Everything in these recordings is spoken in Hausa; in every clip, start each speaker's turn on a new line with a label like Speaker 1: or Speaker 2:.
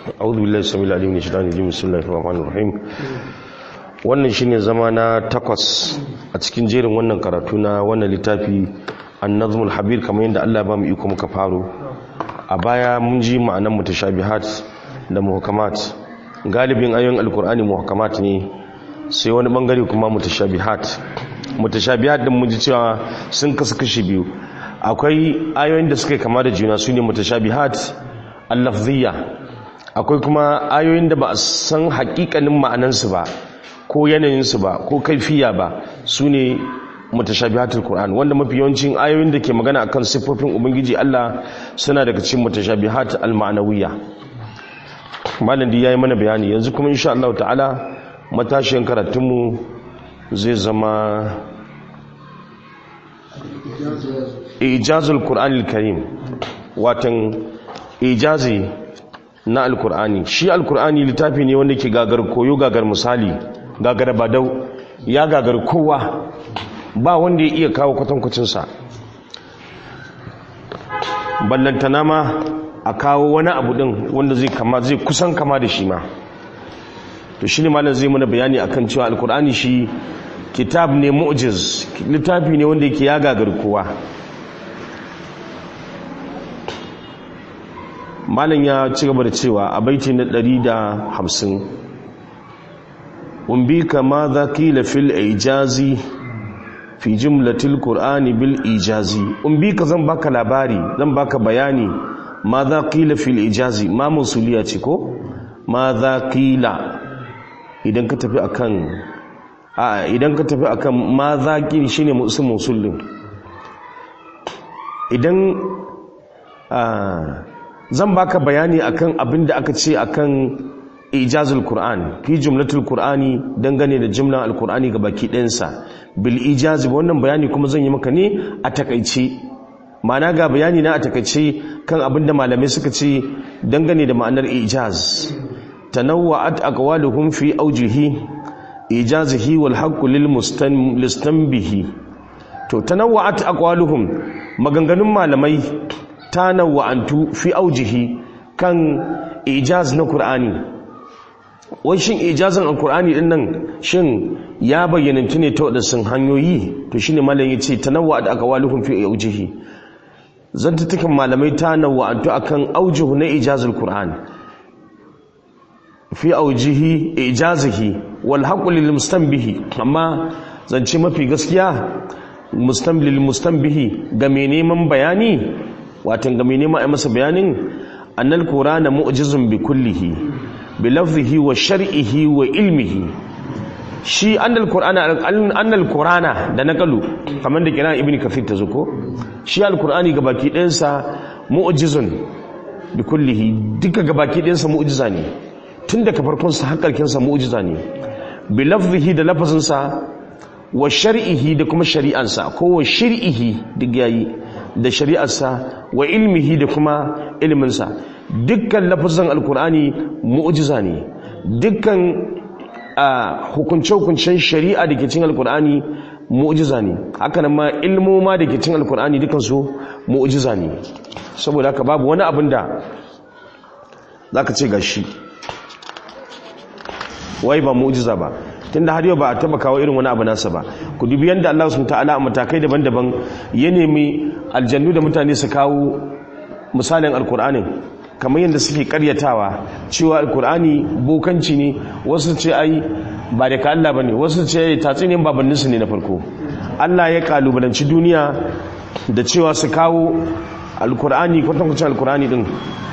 Speaker 1: أعوذ بالله السميع العليم من الشيطان الرجيم بسم الله الرحمن الرحيم wannan shine zama na takwas a cikin jerin wannan karatu na wannan littafi an-nazmul habir kamar yadda Allah ba mu iko muka faro a baya mun ji ma'anan mutashabihat da muhkamat galibin ayoyin alkur'ani muhkamat ne sai wani bangare kuma mutashabihat mutashabihat din mun ji cewa sun kasu kashi biyu akwai ayoyin da suka kama da juna su ne mutashabihat al-lafziyya akwai kuma ayoyin da ba a san hakikanin ma'anansu ba ko yanayinsu ba ko kaifiya ba su ne mutashabihatul Qur'an wanda mafi yawancin ayoyin da ke magana akan siffofin ubangiji Allah suna daga cikin mutashabihat al-ma'nawiyya malam da yayi mana bayani yanzu kuma insha Allah ta'ala matashin karatunmu zai zama ijazul Qur'anil Karim watan ijazi na alkur'ani shi alkur'ani littafi ne wanda ke gagar koyo gagar misali gagar badau ya gagar kowa ba wanda ya iya kawo kwatankwacinsa ballantana ma a kawo wani abu din wanda zai kama zai kusan kama da shi ma to shi ne malam zai mana bayani akan cewa alkur'ani shi kitab ne mu'jiz littafi ne wanda yake ya gagar kowa malam ya ci gaba da cewa a baiti na 150 umbika ma za kila fil ijazi fi jumlatil qur'ani bil ijazi umbika zan baka labari zan baka bayani ma za kila fil ijazi ma musuliya ce ko ma za kila idan ka tafi akan a idan ka tafi akan ma za kila shine musul musulin idan a zan baka bayani akan abin da aka ce akan ijazul qur'an fi jumlatul qur'ani dangane da jumlan alqur'ani ga baki ɗayansa bil ijazi wannan bayani kuma zan yi maka ne a takaice ma'ana ga bayani na a takaice kan abin da malamai suka ce dangane da ma'anar ijaz tanawwa'at aqwaluhum fi awjihi ijazihi wal haqqu lil mustanbihi to tanawwa'at aqwaluhum maganganun malamai ta nawa'antu fi aujihi kan ijaz na Kur'ani wai shin ijazin alkur'ani din nan shin ya bayyanantu ne ta wadansu hanyoyi to shine malam yace tanawwa da aka waluhum fi aujihi zantutukan malamai ta nawa'antu akan aujuhu na ijazul qur'an fi aujihi ijazihi wal haqqu lil mustanbihi amma zance mafi gaskiya mustamlil mustanbihi ga mai neman bayani watan ga mai nema a masa bayanin annal qur'ana mu'jizun bi kullihi bi lafzihi wa shar'ihi wa ilmihi shi annal qur'ana annal qur'ana da naqalu kamar da kiran ibnu kafir ta zuko shi alqur'ani gabaki ɗayan sa mu'jizun bi kullihi duka gabaki ɗayan sa mu'jiza ne tun daga farkon sa har karkin sa mu'jiza ne bi lafzihi da lafazin sa wa shar'ihi da kuma shari'ansa ko wa shir'ihi duk yayi da shari'arsa wa ilmihi da kuma ilminsa dukkan lafazan alkur'ani mu'jiza ne dukkan hukunce-hukuncen shari'a da ke cin alkur'ani mu'jiza ne haka nan ma ilmoma da ke cin alkur'ani dukansu mu'jiza ne saboda haka babu wani abin da za ka ce gashi wai ba mu'jiza ba tunda har yau ba a taba kawo irin wani abu nasa ba ku dubi yanda Allah subhanahu ta'ala a matakai daban-daban ya nemi aljannu da mutane su kawo misalin alkur'anin kamar yadda suke karyatawa cewa alkur'ani bokanci ne wasu ce ai ba da ka Allah bane wasu ce tatsinin babannin su ne na farko Allah ya kalubalanci duniya da cewa su kawo alkur'ani kwatankwacin alkur'ani din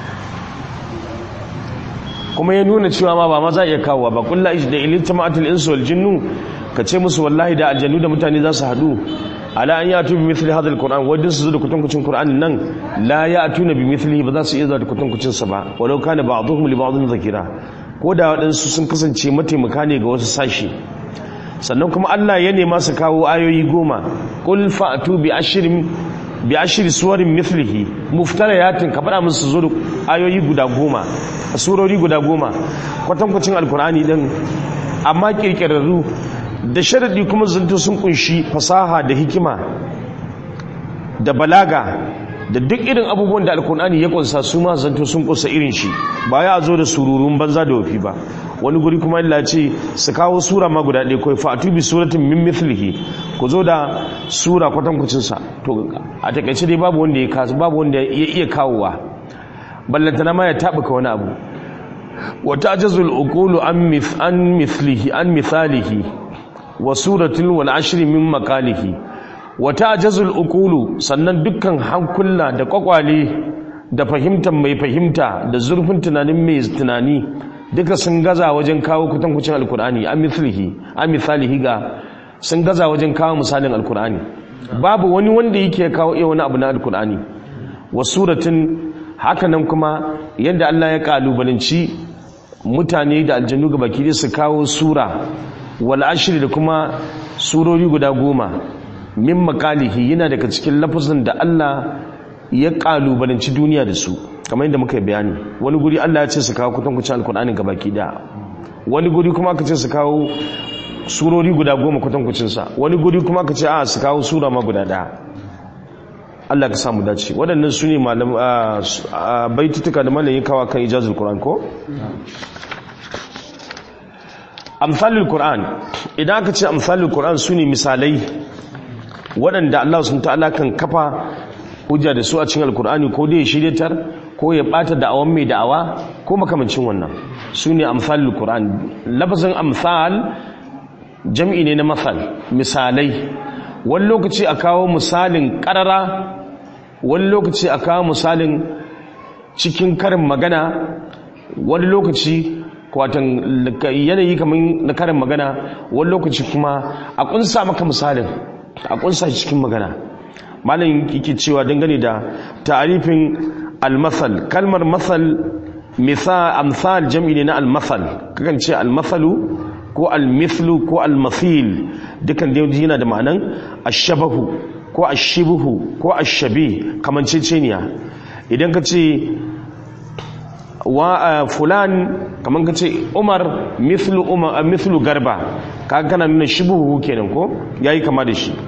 Speaker 1: kuma ya nuna cewa ma ba ma za a iya kawo ba kulla ish da ilita ma'atul insu wal jinnu ka ce musu wallahi da aljannu da mutane za su haɗu ala an yatu bi mithli hadha alquran wadin su zo da kutankucin qur'anin nan la ya'tuna bi mithlihi ba za su iya zuwa da kutankucin sa ba walau kana ba'dhum li ba'dhin zakira ko da waɗansu sun kasance mataimaka ne ga wasu sashi sannan kuma Allah ya nema su kawo ayoyi goma qul fa'tu bi ashrin bi ashri suwarin mithlihi muftariyatin ka faɗa musu zo da ayoyi guda goma surori guda goma kwatankwacin alkur'ani din amma kirkirarru da sharadi kuma zanto sun kunshi fasaha da hikima da balaga da duk irin abubuwan da alkur'ani ya kunsa su ma zanto sun kusa irin shi ba ya zo da sururun banza da wafi ba wani guri kuma Allah ce su kawo sura ma guda ɗaya kawai fa'atu bi suratin min mithlihi ku zo da sura kwatankwacin sa to a takaice dai babu wanda ya kasu babu wanda ya iya kawowa ballantana ma ya tabuka wani abu wa ta'jazul uqulu an mith an mithlihi an mithalihi wa suratul wal ashri min maqalihi wata jazul ukulu sannan dukkan hankula da kwakwale da fahimtar mai fahimta da zurfin tunanin mai tunani duka sun gaza wajen kawo kutankucin alkur'ani a misalihi ga sun gaza wajen kawo misalin alkur'ani babu wani wanda yake kawo iya wani abu na alkur'ani wa suratin hakanan kuma yadda Allah ya kalubalanci mutane da aljanu ga baki su kawo sura wal ashri da kuma surori guda goma min makalihi yana daga cikin lafazin da Allah ya kalubalanci duniya da su kamar yadda muka yi bayani wani guri Allah ya ce su kawo kutankucin alkur'ani ga baki da wani guri kuma aka ce su kawo surori guda goma kutankucinsa wani guri kuma aka ce a su kawo sura ma guda daya Allah ka samu dace waɗannan su ne baitutuka da malayin kawa kan ijazul Qur'an ko amsalul Qur'an idan aka ce amsalul Qur'an su ne misalai waɗanda Allah sun ta'ala kan kafa hujja da su a cikin alkur'ani ko dai shiryatar ko ya bata da'awan mai da'awa ko makamancin wannan su ne amsalul Qur'an lafazin amsal jam'i ne na masal misalai wani lokaci a kawo misalin ƙarara wani lokaci a kawo misalin cikin karin magana wani lokaci kwatan yanayi kamar na karin magana wani lokaci kuma a kunsa maka misalin a kunsa cikin magana malam yake cewa dangane da ta'arifin almasal kalmar masal misal amsal jam'i ne na almasal kakan ce almasalu ko almithlu ko almathil dukan da yana da ma'anan ashabahu ko ashibuhu ko ashabi kamanceceniya idan ka ce wa fulan kaman ka ce umar mithlu umar mithlu garba kaga kana nuna shibuhu kenan ko yayi kama da shi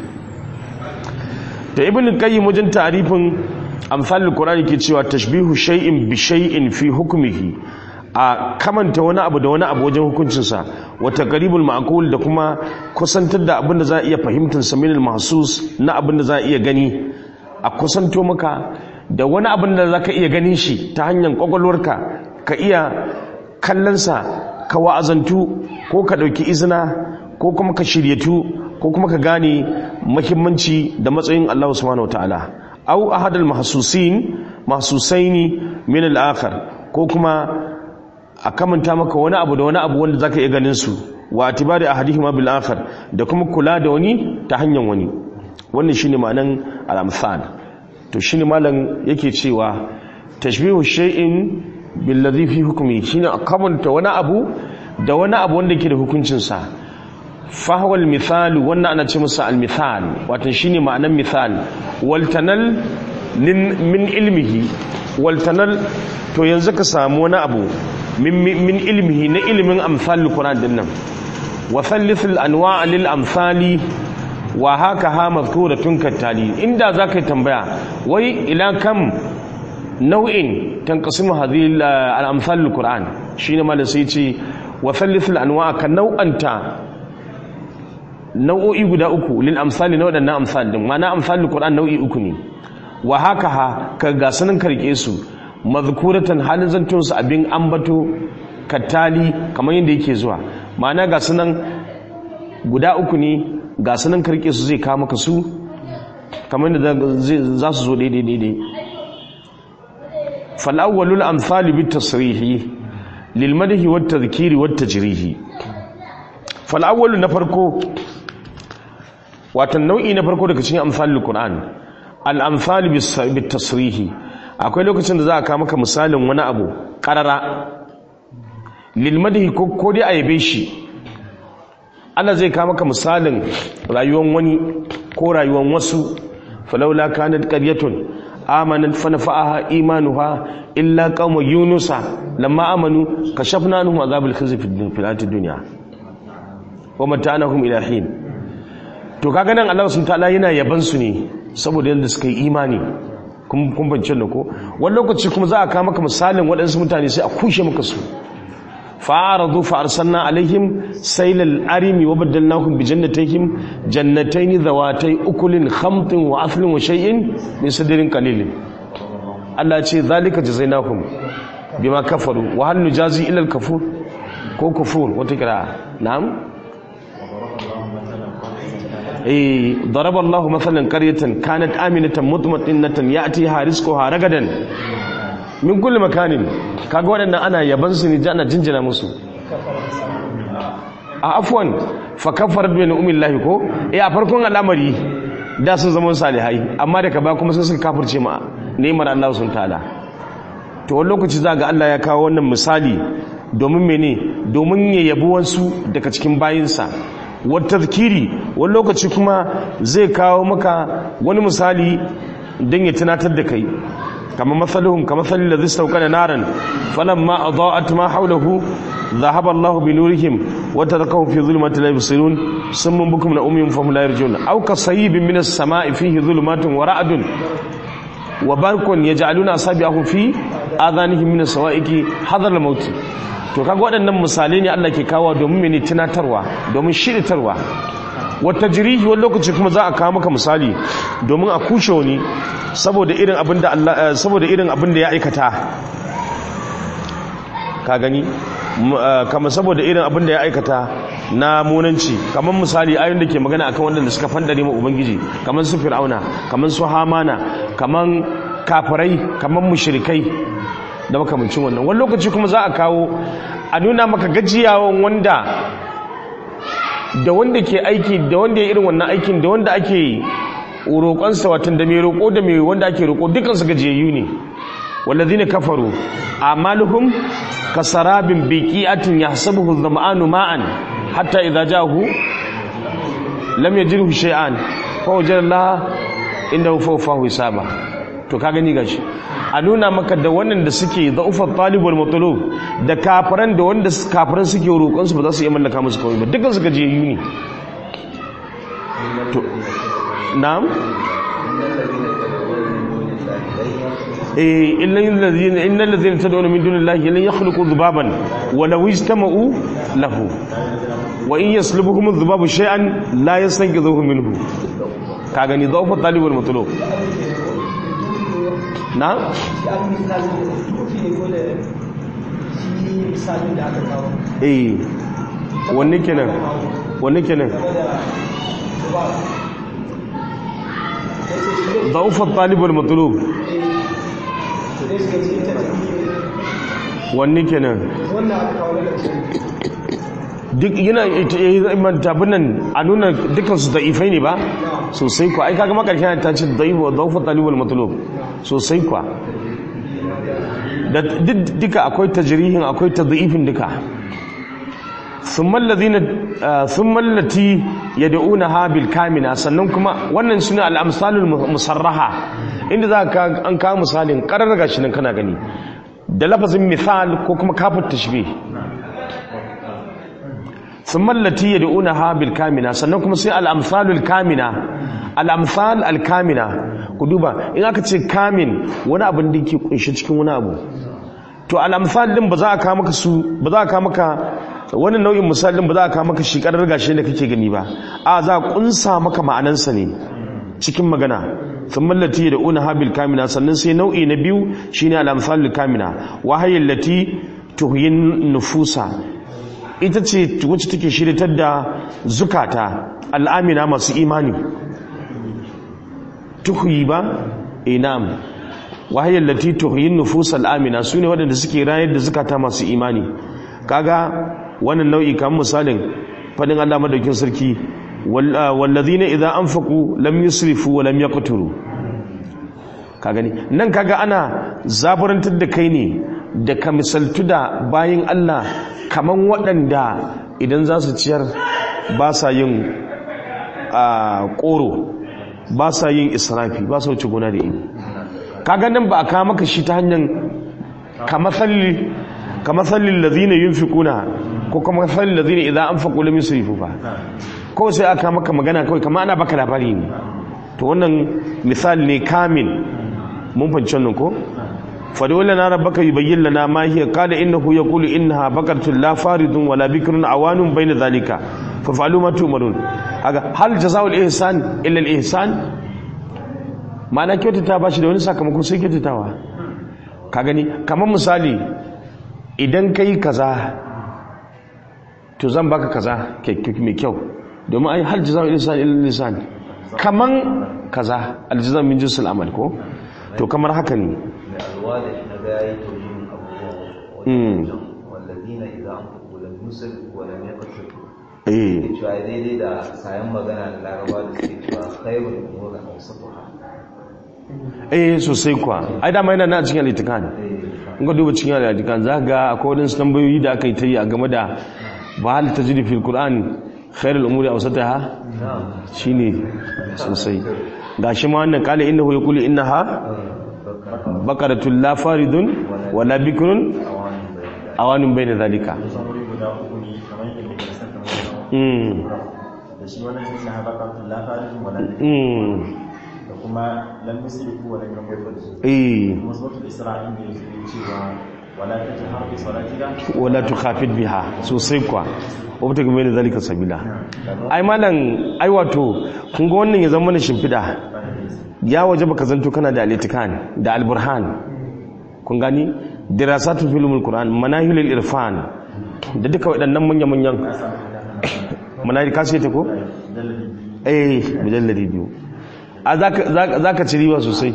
Speaker 1: da ibn qayyim wajen ta'rifin amsalul qur'ani ke cewa tashbihu shay'in bi shay'in fi hukmihi a kamanta wani abu da wani abu wajen hukuncinsa wata garibul ma'akul da kuma kusantar da abin da za a iya fahimtar sa minal mahsus na abin da za a iya gani a kusanto maka da wani abin da za ka iya ganin shi ta hanyar kwakwalwarka ka iya kallonsa ka wa'azantu ko ka ɗauki izina ko kuma ka shiryatu ko kuma ka gane mahimmanci da matsayin Allah subhanahu wataala au ahadal mahsusin mahsusaini min al-akhar ko kuma a kamanta maka wani abu da wani abu wanda zaka iya ganin su wa atibari ahadihima bil akhar da kuma kula da wani ta hanyar wani wannan shine ma'anan al-amsal to shine malam yake cewa tashbihu shay'in bil ladhi fi hukmi shine a kamanta wani abu da wani abu wanda yake da hukuncin sa fa huwa al-mithal wannan ana ce masa al-mithal wato shine ma'anan mithal wal tanal min ilmihi wal tanal to yanzu ka samu wani abu min ilmihi na ilimin amsalul Qur'an din nan wa thalithul anwa' lil amsali wa haka ha mazkuratun kattali inda zaka tambaya wai ila kam nau'in tanqasimu hadhihi al amsalul Qur'an shine malam sai ce wa thalithul anwa' ka nau'anta nau'o'i guda uku lil amsali na wadannan amsal din ma'ana amsalul Qur'an nau'i uku ne wa haka ha ka ga sanin karke su mazkuratan halin zantunsu abin ambato kattali kamar yadda yake zuwa ma'ana ga sunan guda uku ne ga sunan karke su zai kama maka su kamar yadda za su zo daidai daidai fal'awwalul amsali bit tasrihi lil madhi wat tadhkiri wat tajrihi fal'awwalu na farko watan nau'i na farko daga cikin amsalul qur'an al amsal bit tasrihi akwai lokacin da za a kama maka misalin wani abu karara lilmadihi ko dai a yabe shi Allah zai kama maka misalin rayuwan wani ko rayuwan wasu falaula kanat qaryatun amanat fa nafa'aha imanuha illa qauma yunusa lamma amanu kashafna anhum azabal khizy fil dunya wa mata'anahum ila hin to kaga nan Allah subhanahu ta'ala yana yaban su ne saboda yadda suka yi imani kun kun bance da ko wani lokaci kuma za a kawo maka misalin waɗansu mutane sai a kushe maka su fa'aradu fa arsalna alaihim saylal arimi wa badalnahum bi jannatayhim jannatayn dhawatai ukulin khamtin wa athlin wa shay'in min sidrin qalilin Allah ya ce zalika jazainahum bima kafaru wa hal nujazi illa al kafur ko kufur wata kira na'am eh daraba Allahu mathalan qaryatan kanat aminatan mutma'innatan ya'tiha rizquha ragadan min kulli makanin kaga waɗannan ana yaban su ne ana jinjina musu a afwan fa kafarat bi ni'millahi ko eh a farkon al'amari da sun zama salihai amma daga baya kuma sai suka kafirce ma ni'mar Allah sun ta'ala to wani lokaci za ga Allah ya kawo wannan misali domin mene domin ya yabi wasu daga cikin bayinsa wata zikiri wani lokaci kuma zai kawo maka wani misali don ya tunatar da kai kama matsaluhun kama matsalin da zai sauka da naran falon ma a za'at ma haulahu ذهب الله بنورهم وتركهم في ظلمات لا يبصرون سم بكم لأمهم فهم لا يرجون أو كصيب من السماء فيه ظلمات ورعد وبرق يجعلون أصابعهم في آذانهم من السوائك حذر الموت to kaga waɗannan misalai ne Allah ke kawo domin mene tunatarwa domin shiritarwa wata jirihi wani lokaci kuma za a kawo maka misali domin a kushe wani saboda irin abin da Allah saboda irin abin da ya aikata ka gani kama saboda irin abin da ya aikata na munanci kamar misali ayoyin da ke magana akan wanda suka fandare ma ubangiji kamar su fir'auna kamar su hamana kamar kafirai kamar mushrikai da makamancin wannan wani lokaci kuma za a kawo a nuna maka gajiyawan wanda da wanda ke aiki da wanda ya irin wannan aikin da wanda ake roƙonsa watan da mai roƙo da mai wanda ake roƙo dukansu gajiyayyu ne wallazina kafaru amaluhum kasarabin biqi'atin yahsabuhu dhama'anu ma'an hatta idza ja'ahu lam yajidhu shay'an fa wajada Allah indahu fawfahu hisaba to ka gani gashi a nuna maka da wannan da suke za'ufar talibul matulub da kafiran da wanda kafiran suke roƙon su ba za su iya mallaka musu kawai ba dukkan su gajiyayyu ne to na'am eh illal ladina innal ladina tad'una min dunillahi lan yakhluqu dhubaban wa law istama'u lahu wa in yaslubuhum adh-dhubabu shay'an la yastanqidhuhu minhu ka gani dhawfa talibul matlub na? eh wanne kenan wanne kenan ضعف الطالب والمطلوب wanne kenan duk yana tabin nan a nuna dukansu da'ifai ne ba sosai kwa ai kaga makarshen ta ce da'ufa talibul matlub sosai kwa da duka akwai tajrihin akwai tadhifin duka thumma alladhina thumma allati yad'unaha bil kamina sannan kuma wannan suna al amsalul musarraha inda za ka an kawo misalin karar gashi nan kana gani da lafazin misal ko kuma kafin tashbih ثم التي يدعونها بالكامنة sannan kuma sai al-amsalul kamina al-amsal al-kamina ku duba in aka ce kamin wani abin da yake kunshi cikin wani abu to al-amsal din ba za a kawo maka su ba za a kawo maka wani nau'in misal din ba za a kawo maka shi karar gashi da kake gani ba a za a kunsa maka ma'anansa ne cikin magana thumma allati yad'unaha bil kamina sannan sai nau'i na biyu shine al-amsalul kamina wahayil lati tuhyin nufusa ita ce wacce take shiritar da zukata al'amina masu imani tuhuyi ba inam wahayar lati tuhuyin nufus al'amina su ne waɗanda suke rayar da zukata masu imani kaga wannan nau'i kamar misalin fadin allah madaukin sarki wallazi ne idan an faku lam yusrifu wa lam yaqturu ka gani nan kaga ana zaburantar da kai ne da ka misaltu da bayan Allah kaman waɗanda idan za su ciyar ba sa yin ƙoro ba sa yin israfi ba sa wuce gona da ini kaga nan ba a kawo maka shi ta hanyar kamathallin lazina yin fi kuna ko kamathallin lazina idan an faƙo lamin su rifu ba kawai sai aka maka magana kawai kama ana baka labari ne to wannan misali ne kamin mun fahimci wannan ko fadawar lana rabbaka yubayyin lana ma hiya qala innahu yaqulu innaha baqaratun la faridun wala bikrun awanun bayna dhalika fa fa'alu ma tu'marun aga hal jazaa'ul ihsan illa al ihsan ma'ana kyautata ba shi da wani sakamako sai kyautatawa ka gani kamar misali idan kai kaza to zan baka kaza mai kyau domin ai hal jazaa'ul ihsan illa al ihsan kaman kaza al jazaa'u min jinsil amal ko to kamar haka ne
Speaker 2: الوالد نباية من أبوه والذين إذا أنفقوا لم يسرفوا ولم يقترفوا
Speaker 1: eh
Speaker 2: cewa daidai da sayan magana da laraba da suke cewa khairun umur awsatuha
Speaker 1: eh sosai kuwa ai dama yana na cikin alitikan in ka duba cikin alitikan za ga akwai wadansu tambayoyi da aka yi ta yi a game da ba hal ta jiri fil qur'an khairul umuri awsataha shine sosai gashi ma wannan kala innahu yaqulu innaha baqaratun la faridun wala bikrun awanun bayna zalika
Speaker 3: samuri guda uku ne kamar yadda muke da santa
Speaker 1: mm
Speaker 3: da shi wannan shi na baka lafarin wala
Speaker 1: mm
Speaker 3: da kuma lam yusrifu wala yaqulu
Speaker 1: eh
Speaker 3: kuma suratul isra'il ne yake cewa wala tajhar bi salatika
Speaker 1: wala tukhafid biha sosai kuwa wata game da zalika sabila ai malam ai wato kun ga wannan ya zama mana shimfida ya waje baka zanto kana da alitikan da alburhan kun gani dirasatul filmul qur'an manahilul irfan da duka waɗannan manyan manyan manahil ka ce ta ko eh mujalladi biyu a zaka zaka- zaka ci riba sosai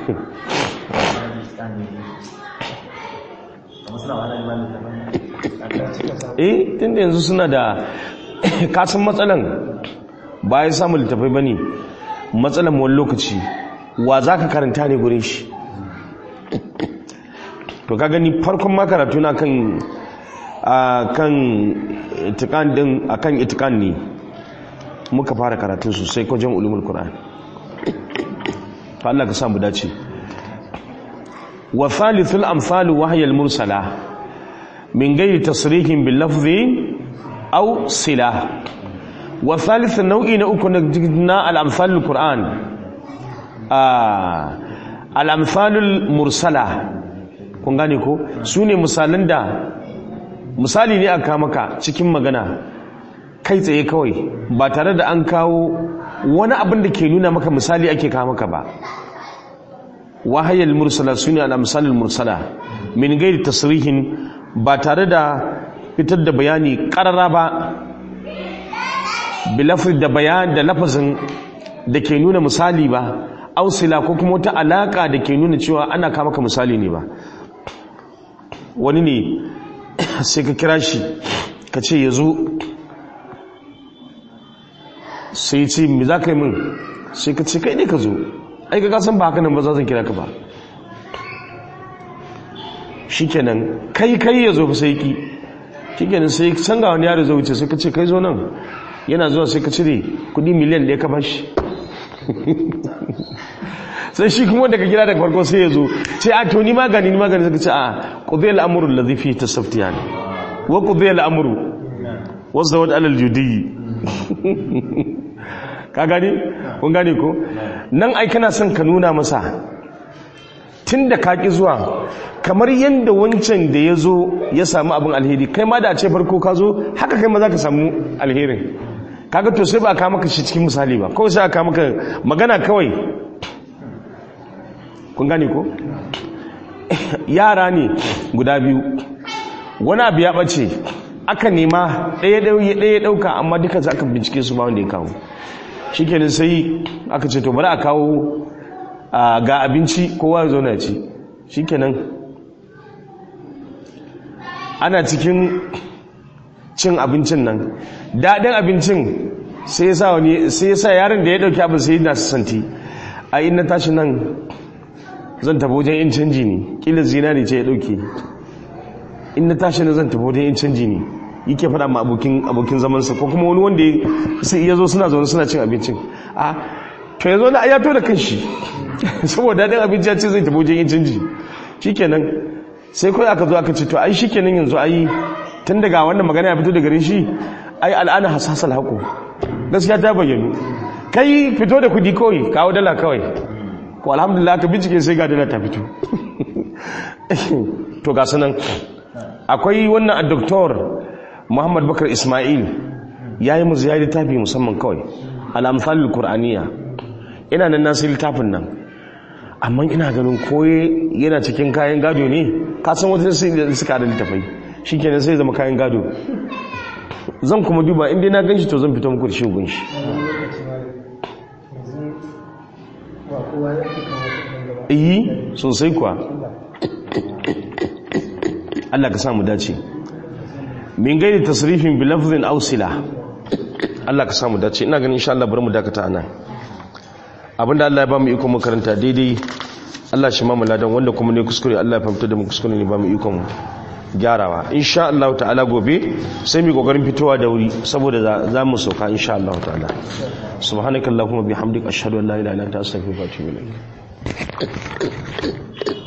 Speaker 3: kamar suna wani limanin da
Speaker 1: eh tunda yanzu suna da kasan matsalan ba ya samu littafai ba ne matsalan wani lokaci wa za ka karanta ne gurin shi to ka gani farkon makaratu na kan a kan itikan din a kan itikan ne muka fara karatun sosai kwajen ulumul qur'an to Allah ka samu dace wa thalithul amsalu wahyal mursala من غير تصريح باللفظ أو صلة والثالث النوع نأكل الأمثال القرآن آه الأمثال المرسلة kun gane ko su ne misalan da misali ne aka maka cikin magana kai tsaye kawai ba tare da an kawo wani abin da ke nuna maka misali ake kawo maka ba wahayal mursala su ne al-amsalul mursala min gairi tasrihin ba tare da fitar da bayani karara ba bilafir da bayan da lafazin da ke nuna misali ba ausila ko kuma wata alaka da ke nuna cewa ana kama ka misali ne ba wani ne sai ka kira shi ka ce ya zo sai ce me za ka yi min sai ka ce kai ne ka zo ai ka kasan ba haka nan ba za zan kira ka ba shikenan kai kai ya zo fa sai ki shikenan sai san ga wani yaro zai wuce sai ka ce kai zo nan yana zuwa sai ka cire kudi miliyan da ya ka bashi sai shi kuma daga gida daga farko sai ya zo ce a to ni magani ni magani sai ka ce a qudhiya al-amru alladhi fihi tasaftiyan wa qudhiya al-amru wazawad alal judi ka gani kun gane ko nan ai kana son ka nuna masa tun da ka ƙi zuwa kamar yadda wancan da ya zo ya samu abin alheri kai ma da a ce farko ka zo haka kai ma za ka samu alherin kaga to sai ba a kama maka shi cikin misali ba kawai sai a kama maka magana kawai kun gane ko yara ne guda biyu wani abu ya ɓace aka nema ɗaya ɗaya ɗauka amma duka za ka bincike su ba wanda ya kawo shi kenan sai aka ce to bari a kawo ga abinci kowa ya zo na ci shi kenan ana cikin cin abincin nan daɗin abincin sai ya sa wani sai ya sa yaron da ya ɗauki abin sai yana santi a ina tashi nan zan tafi wajen yin canji ne ƙila zinari ce ya ɗauki in na tashi na zan tafi wajen yin canji ne yake faɗa ma abokin abokin zamansa ko kuma wani wanda ya zo suna zaune suna cin abincin a to ya zo na ayato da kanshi saboda daɗin abinci ya ce zai tafi wajen yin canji shikenan sai kawai aka zo aka ce to ai shikenan yanzu ai tun daga wannan magana ya fito da gare shi ai al'ana hasasal haƙo gaskiya ta bayyanu kai fito da kudi kawai kawo dala kawai ko alhamdulillah ka bincike sai ga dala ta fito to ga sanan akwai wannan a doktor muhammad bakar ismail ya yi musu ya yi littafi musamman kawai al'amfalil kur'aniya ina nan nasu littafin nan amma ina ganin koye yana cikin kayan gado ne kasan wata sai da suka da littafai shi kenan sai zama kayan gado zan kuma duba inda na ganshi to zan fito muku da shi gunshi iyi sosai kuwa Allah ka samu dace min gaida tasrifin bi lafzin ausila Allah ka samu dace ina ganin insha Allah bari mu dakata anan abinda Allah ya ba mu iko mu karanta daidai Allah shi mamu ladan wanda kuma ne kuskure Allah ya fahimta da mu kuskure ne ba mu iko mu gyarawa insha Allah ta'ala gobe sai mu kokarin fitowa da wuri saboda za mu sauka insha Allah ta'ala subhanakallahumma bihamdika ashhadu an la ilaha illa anta astaghfiruka wa atubu ilaik